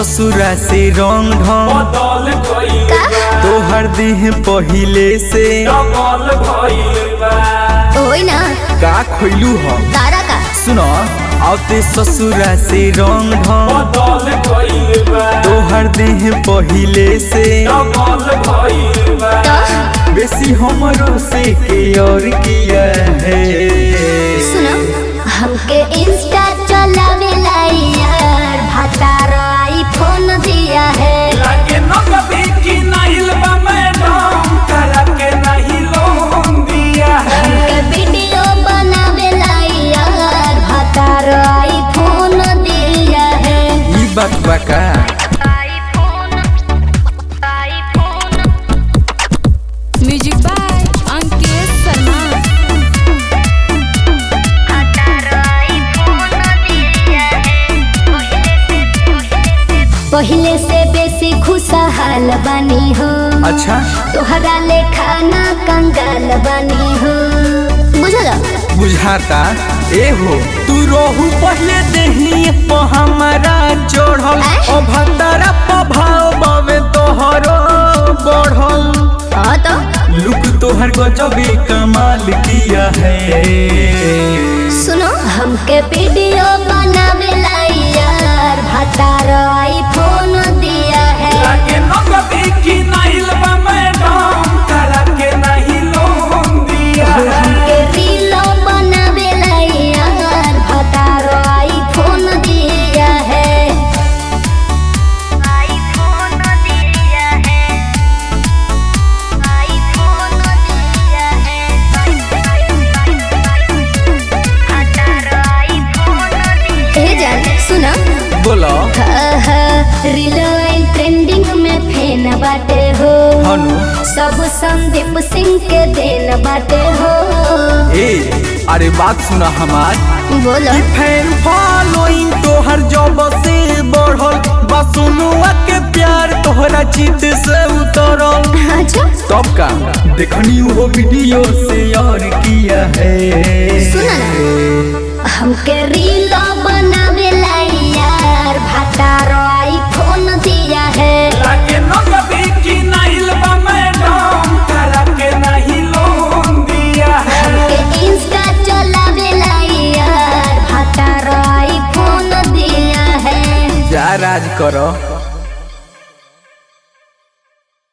ससुरा से रंग ढंग बदल गइल बा तोहर देह पहिले से डबल भइल बा होई ना का खोइलू ह तारा का सुन आते ससुरा से रंग ढंग बदल गइल बा तोहर देह पहिले से डबल भइल बा तो बेसी हमरो से के और किया है सुनो हमके इंस्टा चलावे यार भातार आईफोन दिया है लागे न कभी की नाहिल बा मैडम करा के नहीं लोन दिया है हमके वीडियो बनावे यार भातार आईफोन दिया है ई बात बा का म्यूजिक बाय अंकित शर्मा पहले से बेसी खुशहाल बनी हो अच्छा तोहरा ले खाना कंगाल बनी हो बुझल बुझाता ए हो तू रोहू पहले देही प हमारा चढ़ल आय? ओ भंडारा प भाव बवे तोहरो बढ़ल हाँ तो लुक तोहर गजबे कमाल किया है सुनो हमके वीडियो बनावे यार भातार आईफोन दिया है लागे न कभी की नाहिल बा मैडम करा के नहीं लोन दिया है हमके रीलो बनावे यार भातार आईफोन दिया है आईफोन दिया है आईफोन दिया है ए जान सुना बोलो रीलो ट्रेंडिंग में फेन बाटे हो हनु सब संदीप सिंह के देन बाटे हो ए अरे बात सुना हमार बोलो फैन फॉलोइंग तोहर जब से बढ़ल बसुनुआ के प्यार तोहरा चित से उतरल अच्छा तब का देखनी वो वीडियो से और किया है सुना ना हमके रीलो बनावे यार भातार आईफोन दिया है लागे न कभी की नाहिल बा मैडम करा के नहीं लोन दिया है हमके इंस्टा चलावे यार भातार आईफोन दिया है जा राज करो